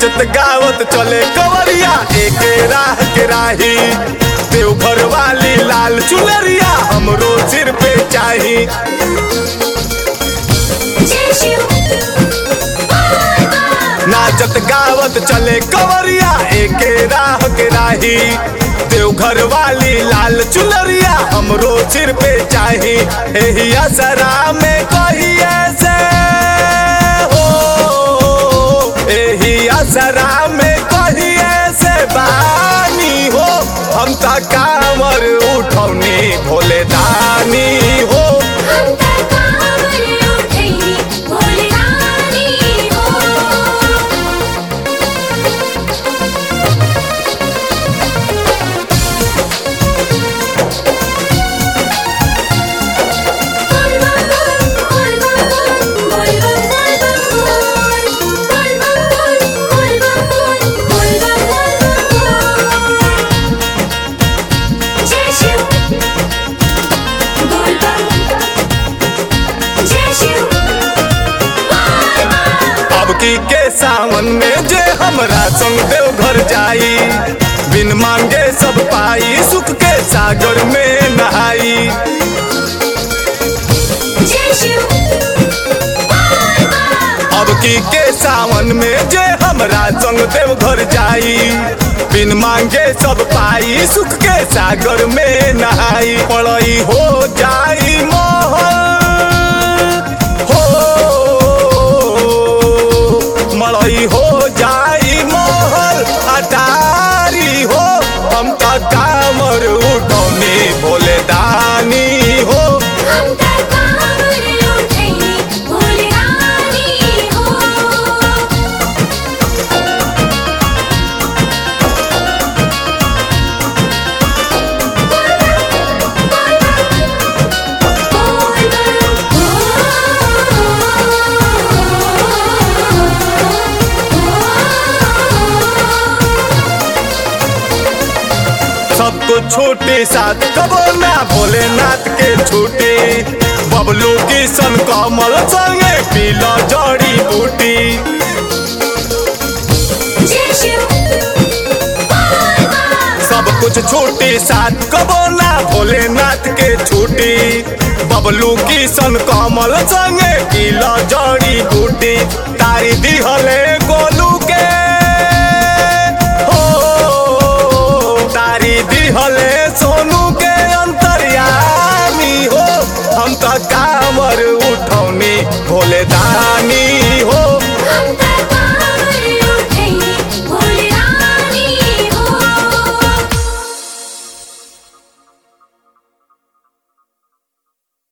नाचत गावत चले कवरिया एके राह के राही देवघर वाली लाल चुनरिया हमरो सिर पे चाही जय शिव बाय बाय नाचत गावत चले कवरिया एके राह के राही देवघर वाली लाल चुनरिया हमरो सिर पे चाही एही असरा में कहिए से हो एही असरा में कहिए से बानी हो हम त कामर उठौनी भोले दानी हो हम त कांवर उठैनी भोले रानी हो बोल बम बोल बम बोल बम बोल बोल बम बोल बम बोल बोल बम बोल जय शिव बोल बम जय शिव बाय बाय अब की के सावन में जे हमरा संग देव घर जाई बिन मांगे सब पाई सुख के सागर में नहाई जय शिव बाय बाय अब की के सावन में जे हमरा संग देव घर जाई बिन मांगे सब पाई सुख के सागर में नहाई पड़ई हो जाई मोहल हो मड़ई हो जाई मोहल अटारी हो हम त कामर उठौनी भोले दानी हो हम त कांवर उठैनी भोले रानी हो बोल सब कुछ छोटे साथ कबो ना भोलेनाथ के छूटे बबलू किशन कमल संगे पीला जड़ी बूटी जय शिव बाय बाय सब कुछ छोटे साथ कबो ना भोलेनाथ के छूटी बबलू किशन कमल संगे पीला जड़ी बूटी तारी दिहले गोलू के हो तारी दिहले सोनू के अंतर्यामी हो हम तो का